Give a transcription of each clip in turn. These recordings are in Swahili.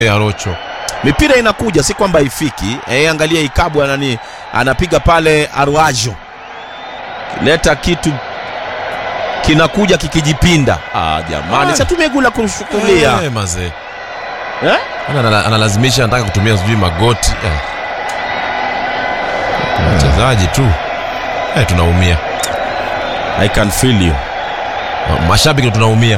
ya Rocho. mipira inakuja si kwamba haifiki e, angalia ikabu anani anapiga pale arwajo leta kitu kinakuja kikijipinda ah, jamani Ah. satumegula kumshukulia Eh, mazee. eh? Ana- ana- Analazimisha anataka kutumia sijui magoti. Eh. Wachezaji tu. Eh, tunaumia. I can feel you Mashabiki ndo tunaumia.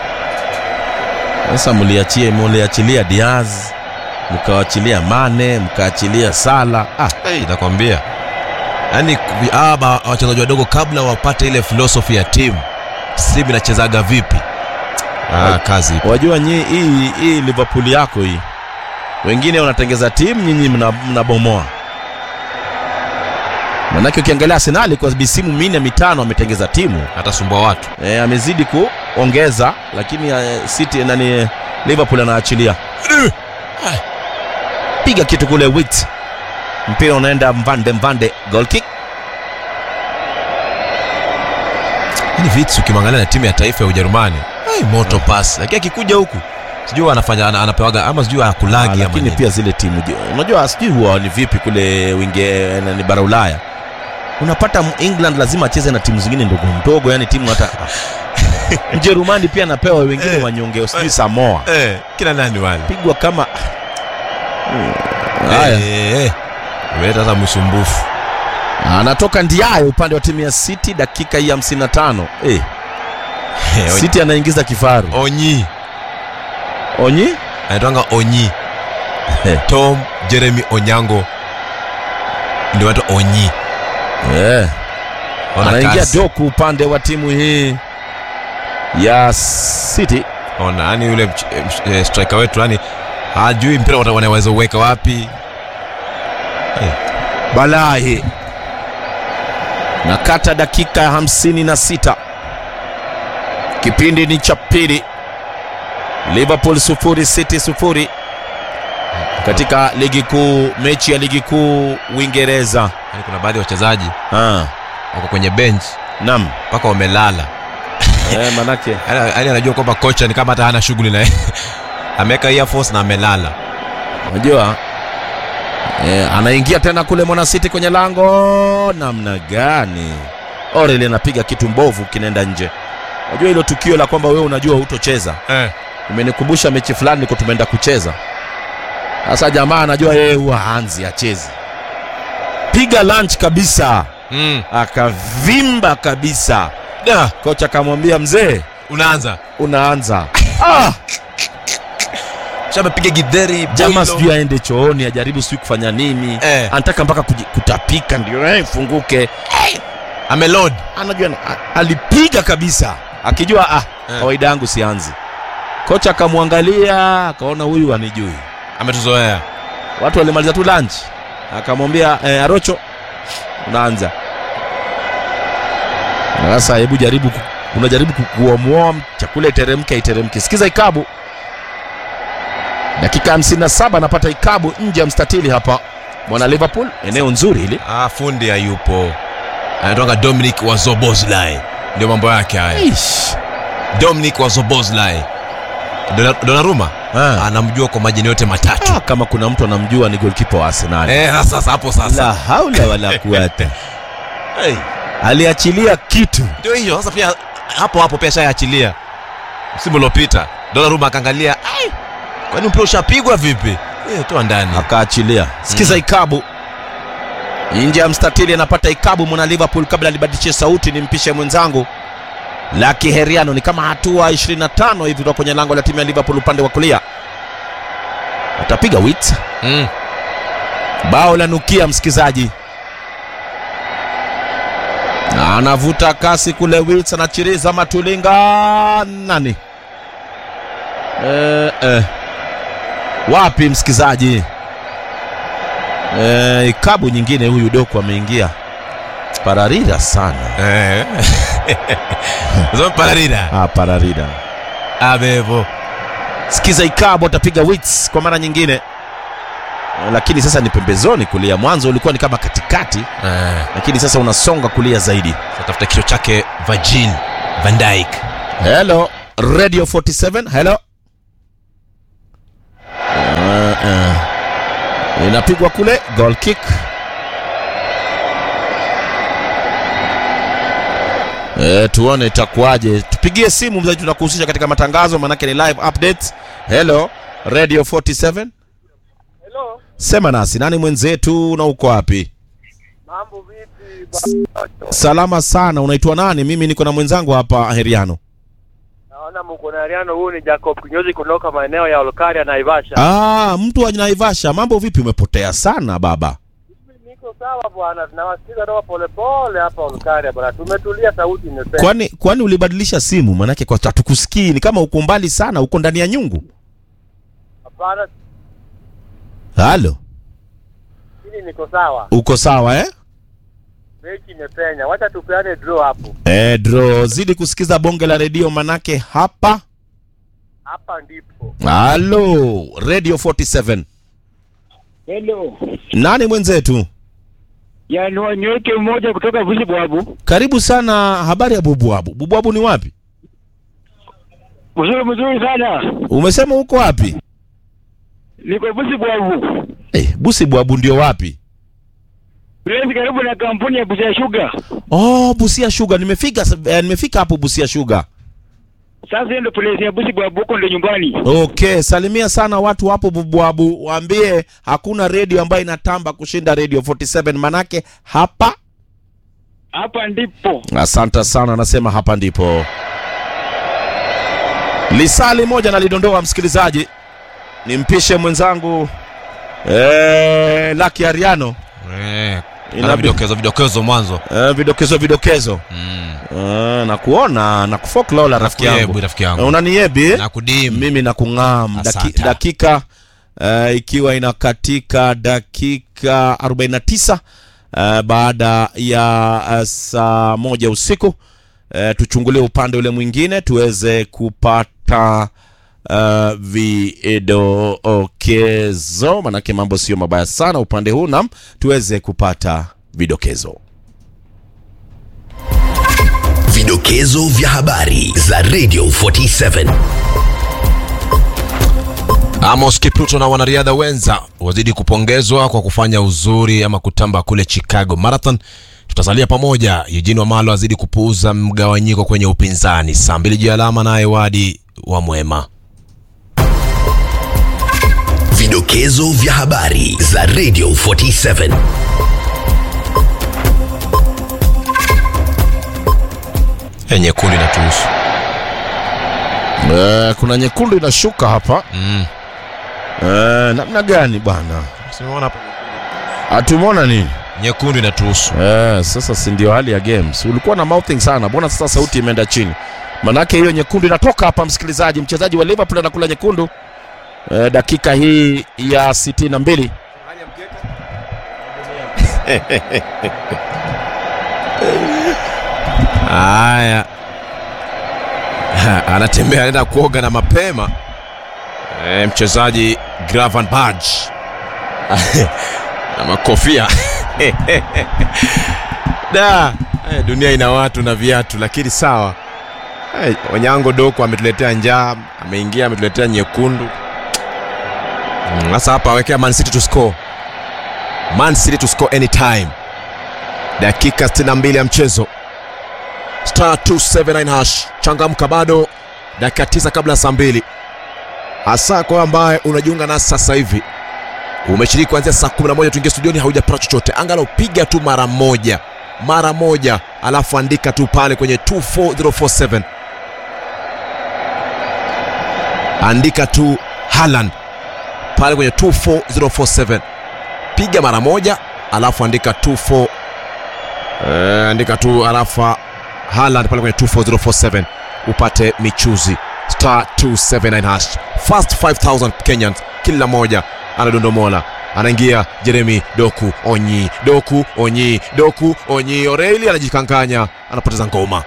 sasa mliachie mliachilia Diaz mkawachilia Mane mkaachilia Sala ah, Hey, nakwambia yaani hawa ba- wachezaji wadogo kabla wapate ile philosophy ya timu simu inachezaga vipi ah, kazi ipo. wajua nyi hii hii Liverpool yako hii wengine wanatengeza timu nyinyi mna- mnabomoa manake ukiangalia Arsenali kwa misimu minne mitano ametengeza timu hatasumbua watu e, amezidi kuongeza lakini e, City nani Liverpool anaachilia piga kitu kule wit mpira unaenda mvande mvande goal kick yani vits ukimwangalia na timu ya taifa ya ujerumani hey, moto pass lakini akikuja huku sijui anafanya ana- anapewaga ama sijui Ah, akulagi ama lakini nini. pia zile timu je, unajua sijui huwa ni vipi kule winge ni bara Ulaya unapata m- England lazima acheze na timu zingine ndogo ndogo yani timu hata Mjerumani pia anapewa wengine Eh. wanyonge sijui Samoa eh, kina nani wale pigwa kama haya Eh, eh. umeleta sasa msumbufu anatoka Ndiaye upande wa timu ya City dakika hii ya 55 eh, Eh, Onyi- City anaingiza kifaru onyi Onyi anaitwanga onyi Eh. tom jeremy onyango ndio watu onyi eh, Ona anaingia kasi. Doku upande wa timu hii ya City ona yani yule mch- mch- eh, striker wetu yani hajui mpira wata- wanaweza uweka wapi Balahi nakata dakika ya hamsini na sita kipindi ni cha pili Liverpool sufuri City sufuri katika ligi kuu mechi ya ligi kuu Uingereza yani kuna baadhi ya wachezaji ah, wako kwenye bench nam mpaka wamelala eh, manake yani yani anajua kwamba kocha ni kama hata hana shughuli naye ameweka earphones na amelala unajua eh, anaingia tena kule mwana City kwenye lango namna gani Orel anapiga kitu mbovu kinaenda nje unajua hilo tukio la kwamba wewe unajua hutocheza eh. imenikumbusha mechi fulani niko tumeenda kucheza sasa jamaa anajua yeye huwa hanzi achezi piga lunch kabisa mm. akavimba kabisa da kocha akamwambia mzee unaanza unaanza ah, shamepiga gidheri jamaa boilo. sijui aende chooni ajaribu sijui kufanya nini Eh. anataka mpaka kuji- kutapika ndio eh, ifunguke amelod anajua a- alipiga kabisa akijua ah, Eh. kawaida yangu sianzi kocha akamwangalia akaona huyu anijui ametuzoea watu walimaliza tu lunch akamwambia eh, arocho unaanza Na sasa hebu jaribu ku- unajaribu ku- kuomoa chakula iteremke iteremke sikiza ikabu dakika 57 anapata ikabu nje ya mstatili hapa mwana liverpool eneo nzuri hili ah, fundi hayupo anatonga dominic wazobozlai ndio mambo yake haya Eish. dominic wazobozlai Dona- donaruma Ah. anamjua kwa majina yote matatu Ah, kama kuna mtu anamjua ni golkipa wa arsenal eh, sasa sasa, hapo la sasa haula wala kuwata hey. aliachilia kitu ndio hiyo sasa pia hapo hapo pia shayaachilia msimu uliopita donaruma akaangalia "Ai, kwani mpira ushapigwa vipi eh, toa ndani akaachilia sikiza Mm. ikabu nje ya mstatili anapata ikabu mwana liverpool kabla alibadilishe sauti nimpishe mwenzangu laki heriano ni kama hatua 25 hivi kutoka kwenye lango la timu ya liverpool upande wa kulia atapiga wit mm. bao la nukia msikizaji Na anavuta kasi kule wits anachiriza matulinga nani eh, eh. wapi msikizaji eh, ikabu nyingine huyu doku ameingia pararira sana eh. Sasa pararira ah, pararira abevo sikiza ikabu atapiga wits kwa mara nyingine Eh, lakini sasa ni pembezoni kulia mwanzo ulikuwa ni kama katikati eh. lakini sasa unasonga kulia zaidi tafuta kichwa chake Virgil van Dijk hello radio 47 hello uh, inapigwa kule goal kick E, tuone itakuwaje. Tupigie simu mzaji, tunakuhusisha katika matangazo, manake ni live updates. Hello Radio 47, Hello, sema nasi, nani mwenzetu na uko wapi? mambo vipi? Ba- Salama sana, unaitwa nani? Mimi niko na mwenzangu hapa Heriano. Naona mko na Ariano, huyu ni Jacob Kinyozi kutoka maeneo ya Olkaria na Naivasha. Ah, mtu wa Naivasha, mambo vipi? Umepotea sana baba. Mimi Niko sawa bwana, tunawasikiza roho polepole hapa Olkaria bwana, tumetulia, sauti imepenya. Kwani kwani ulibadilisha simu? Manake kwa hatukusikii, ni kama uko mbali sana, uko ndani ya nyungu. Hapana, Halo, hili niko sawa, uko sawa eh? mechi imepenya, wacha tupeane draw hapo. Eh, dro, zidi kusikiza bonge la redio manake hapa. Hapa ndipo Halo, Radio 47. Hello. Nani mwenzetu? Yaani wanyweke mmoja kutoka Vushi Bwabu. Karibu sana. Habari ya Bubwabu? Bubwabu ni wapi? Mzuri mzuri sana. Umesema uko wapi? Niko Vushi Bwabu. Eh, Busi Bwabu ndio wapi? Place karibu na kampuni ya Busia Sugar. Oh, Busia Sugar. Nimefika eh, nimefika hapo Busia Sugar. Sasa hiyo ndio place ya Vushi Bwabu huko ndio nyumbani. Okay, salimia sana watu hapo Bubwabu, waambie hakuna redio ambayo inatamba kushinda Radio 47 manake hapa. Hapa ndipo. Asante sana, anasema hapa ndipo. Lisali moja nalidondoa msikilizaji, nimpishe mwenzangu eh, Lucky Ariano Eh, Inabi- ana vidokezo vidokezo mwanzo eh, vidokezo vidokezo mm. eh, na kuona na kufoklola rafiki Nakuyebu, yangu rafiki yangu. Eh, unaniebi eh? na kudim mimi na kung'am Daki, Asante. dakika uh, ikiwa inakatika dakika 49 uh, baada ya uh, saa moja usiku uh, tuchungulie upande ule mwingine tuweze kupata uh, vidokezo manake mambo sio mabaya sana upande huu nam tuweze kupata vidokezo Vidokezo vya habari za Radio 47. Amos Kipruto na wanariadha wenza wazidi kupongezwa kwa kufanya uzuri ama kutamba kule Chicago Marathon. Tutasalia pamoja. Eugene Wamalo azidi kupuuza mgawanyiko kwenye upinzani. Saa mbili juu ya alama naye Wadi wa Mwema. Vidokezo vya habari za Radio 47. E, nyekundu inatuhusu. uh, kuna nyekundu inashuka hapa Mm. uh, namna gani bwana Simeona hapo. hatumwona nini Nyekundu inatuhusu. Eh, sasa si ndio hali ya games. Ulikuwa na mouthing sana, mbona sasa sauti imeenda chini? Manake hiyo nyekundu inatoka hapa, msikilizaji. Mchezaji wa Liverpool anakula nyekundu eh, dakika hii ya sitini na mbili. Haya, anatembea anaenda kuoga na mapema e, mchezaji Gravan Badge na makofia da e, dunia ina watu na viatu, lakini sawa. E, Onyango Doko ametuletea njaa, ameingia ametuletea nyekundu. Mm, Sasa hapa awekea Man City to score, Man City to score anytime. Dakika 62 ya mchezo star 279 hash changamka bado dakika tisa kabla ya saa mbili hasa kwa ambaye unajiunga nasi sasa hivi umeshiriki kuanzia saa 11 tuingie studioni haujapata chochote angalau piga tu mara moja mara moja alafu andika tu pale kwenye 24047 andika tu Haaland pale kwenye 24047 piga mara moja alafu andika 24 eh, andika tu alafu Haaland pale kwenye 24047 upate michuzi star 279 hash first 5000 Kenyans kila moja anadondomola anaingia Jeremy Doku Onyi Doku Onyi Doku Onyi O'Reilly anajikanganya anapoteza ngoma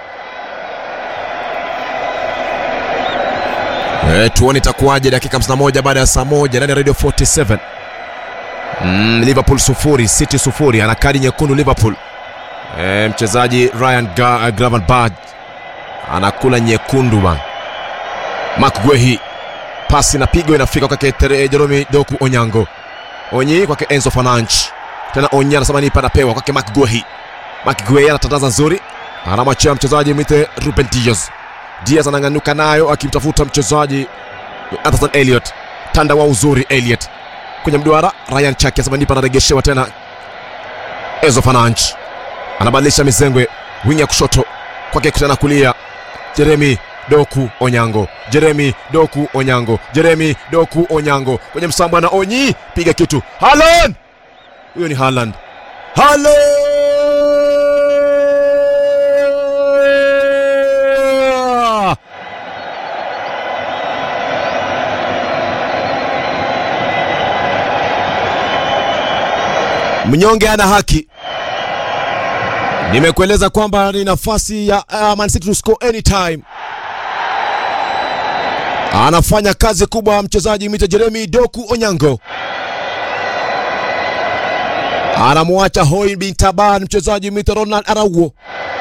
E, tuone itakuwaje dakika 51 baada ya saa moja ndani ya Radio 47 mm, Liverpool sufuri City sufuri ana kadi nyekundu Liverpool e, mchezaji Ryan Ga, uh, Gravenberch anakula nyekundu bana Mark Guehi pasi na pigo inafika kwake Tere- Jerome Doku Onyango. Onyi kwake Enzo Fernandes. Tena Onyi anasema nipa anapewa kwake Mark Guehi. Mark Guehi anatandaza nzuri. Anamwachia mchezaji mwite Ruben Diaz. Diaz anang'anuka nayo akimtafuta mchezaji Anderson Elliot. Tanda wa uzuri Elliot. Kwenye mduara Ryan Chaki anasema nipa anaregeshewa tena Enzo Fernandes. Anabadilisha mizengwe wingi ya kushoto kwake tena kulia Jeremy Doku Onyango, Jeremy Doku Onyango, Jeremy Doku Onyango kwenye msambwa na Onyi, piga kitu. Haaland, huyo ni Haaland. Haaland! Mnyonge ana haki. Nimekueleza kwamba ni nafasi ya uh, Man City to score anytime. Anafanya kazi kubwa mchezaji mwita Jeremy Doku Onyango, anamwacha Hoi bin Taban mchezaji mwita Ronald Araujo.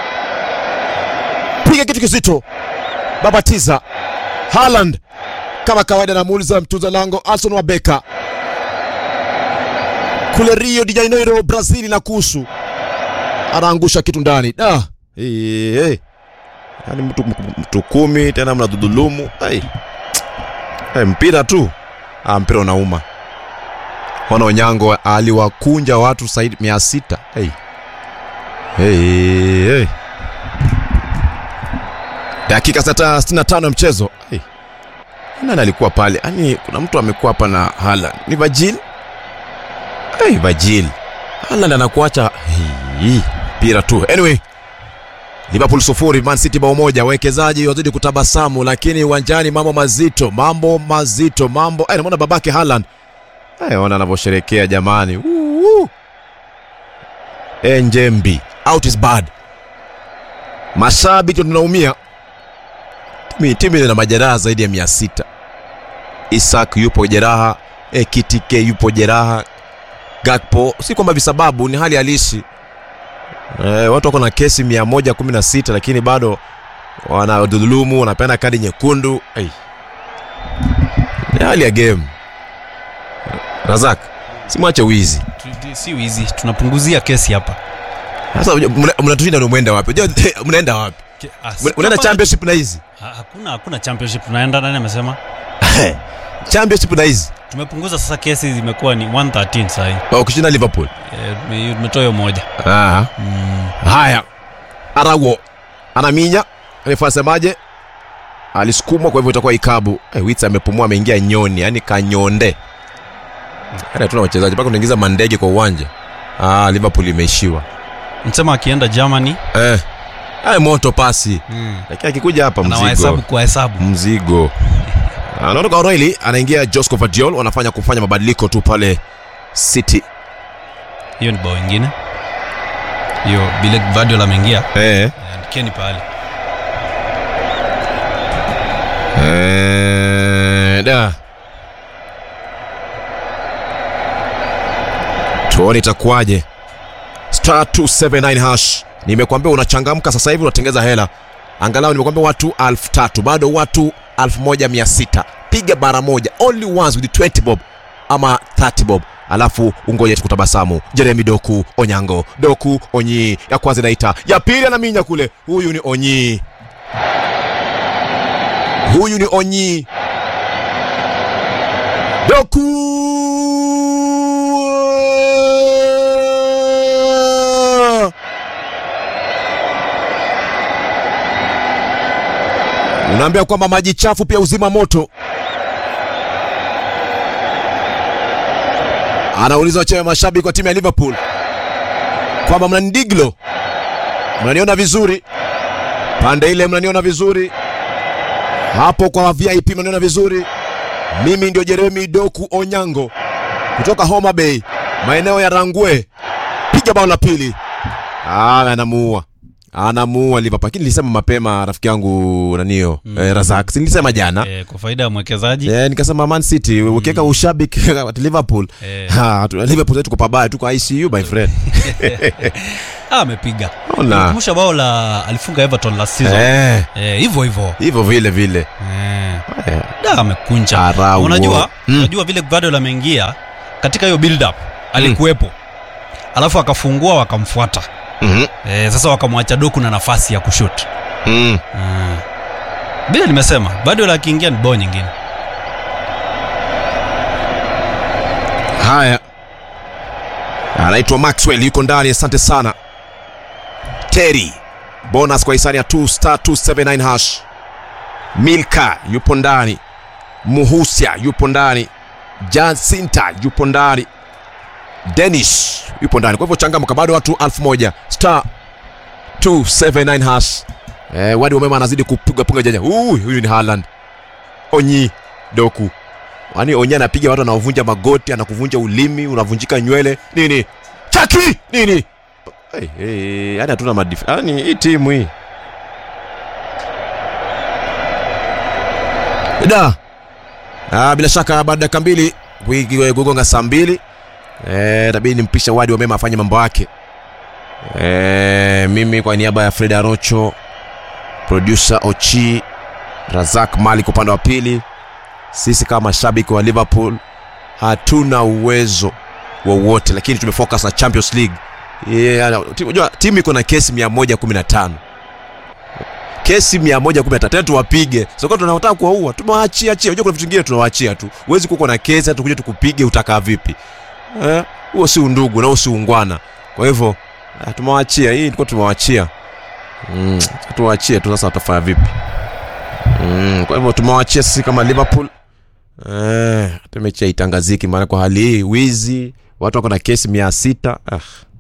Piga kitu kizito, babatiza. Haaland kama kawaida anamuuliza mtunza lango Alson Wabeka kule Rio de Janeiro, Brazil na kuhusu anaangusha kitu ndani da. Hey, hey. Yaani mtu, mtu kumi tena mnadhulumu hey. Hey, mpira tu ah, mpira unauma. Ona Onyango aliwakunja watu zaidi mia sita hey. Hey, hey. Dakika sata 65 ya mchezo hey. Nani alikuwa pale? Yaani kuna mtu amekuwa hapa na Haaland. Ni Virgil? Hey, Virgil. Haaland anakuacha hey mpira tu. Anyway, Liverpool sufuri Man City bao moja. Wawekezaji wazidi kutabasamu, lakini uwanjani mambo mazito, mambo mazito, mambo eh, namuona babake Haaland eh, ona anavyosherekea jamani. Woo! Eh, Njembi out is bad. Mashabiki tunaumia. Timu timu ina majeraha zaidi ya mia sita. Isak yupo jeraha, eh, Kitike yupo jeraha, Gakpo si kwamba visababu, ni hali halisi. Eh, watu wako na kesi 116 lakini bado wanadhulumu, wanapeana kadi nyekundu. Hey. Ni hali ya game. Razak, simwache wizi. Tu- si wizi tunapunguzia kesi hapa Sasa mna- mnatushinda ndio mwenda wapi? Unajua, Mnaenda wapi? Ke- ah, Mna- si- Mnaenda hapa- championship na hizi? Ha- hakuna hakuna championship tunaenda nani amesema Championship na hizi. tumepunguza sasa kesi zimekuwa ni 113 sahii Wa Ukishinda Liverpool. Eh, tume- tumetoa hiyo moja Ah. Haya, Arawo anaminya, refa asemaje? Alisukumwa, kwa hivyo itakuwa ikabu. Eh, Wits amepumua, ameingia nyoni, yani kanyonde. Hata tuna wachezaji mpaka unaingiza mandege kwa uwanja. Ah, Liverpool imeishiwa. msema akienda germany Eh, haya moto pasi, lakini akikuja hapa anawahesabu mzigo, kwa hesabu mzigo. Anaondoka O'Reilly, anaingia Josco Vadiol, wanafanya kufanya mabadiliko tu pale City. hiyo ni bao ingine hiyo bile Guardiola ameingia Eh, andikeni pale Eh, da. Tuone itakuwaje. Star 279 hash. Nimekuambia unachangamka sasa hivi unatengeza hela. Angalau nimekuambia watu elfu tatu bado watu 1600. Piga bara moja only once with 20 bob ama 30 bob alafu ungoje tukutabasamu. Jeremy Doku Onyango, Doku Onyi, ya kwanza inaita, ya pili anaminya kule. Huyu ni Onyi, huyu ni Onyi. Doku unaambia kwamba maji chafu pia uzima moto. Anauliza wachewe mashabiki wa timu ya Liverpool kwamba mnanidiglo, mnaniona vizuri pande ile, mnaniona vizuri hapo kwa VIP, mnaniona vizuri. Mimi ndio Jeremy Doku Onyango kutoka Homa Bay, maeneo ya Rangwe. Piga bao la pili. Ah, anamuua anamuua Liverpool. Lakini nilisema mapema rafiki yangu nanio mm. eh, Razak, si nilisema jana eh, kwa faida ya mwekezaji Eh, nikasema Man City ukiweka ushabiki at Liverpool Eh. ha, tu- Liverpool tuko pabaya tuko ICU my friend Ah, amepiga Ona. kumbusha bao la alifunga everton last season Eh, Eh, hivyo hivyo hivyo vile vile Eh. Eh, da amekunja Araujo. unajua Mm. unajua vile Guardiola ameingia katika hiyo build up alikuwepo alafu akafungua wakamfuata mhm, eh, sasa wakamwacha doku na nafasi ya kushut mm. mm. vile nimesema Guardiola akiingia ni bao nyingine haya anaitwa maxwell yuko ndani asante sana terry bonus kwa hisani ya 2 star 279 hash milka yupo ndani muhusia yupo ndani jacinta yupo ndani denish yupo ndani kwa hivyo changamka bado watu 1000 star 279 hash eh, wadi wamema anazidi kupiga punga janja Ui, huyu ni Haaland onyi doku Yaani Onye anapiga watu anaovunja magoti, anakuvunja ulimi, unavunjika nywele. Nini? Chaki! Nini? Hey, hey, yani hatuna madif. Yaani hii timu hii. Da. Ah, bila shaka baada ya dakika mbili wiki kugonga saa mbili eh, tabidi nimpisha Wadi Wamema afanye mambo yake. Eh, mimi kwa niaba ya Fred Arocho, producer Ochi, Razak Malik upande wa pili, sisi kama mashabiki wa liverpool hatuna uwezo wowote lakini tumefocus na champions league yeah, timu, unajua, timu iko na kesi 115 kesi 115 tena tuwapige soko tunataka kuwaua tumewaachia achia unajua kuna vitu vingine tunawaachia tu huwezi kuwa na kesi hata tukuje tukupige utakaa vipi eh huo si undugu na huo si ungwana kwa hivyo ah, tumewaachia hii ilikuwa tumewaachia mm, tuwaachie tu sasa watafanya vipi mm, kwa hivyo tumewachia sisi kama liverpool Eh, hata mechi haitangaziki maana kwa hali hii wizi watu wako na kesi mia sita ah.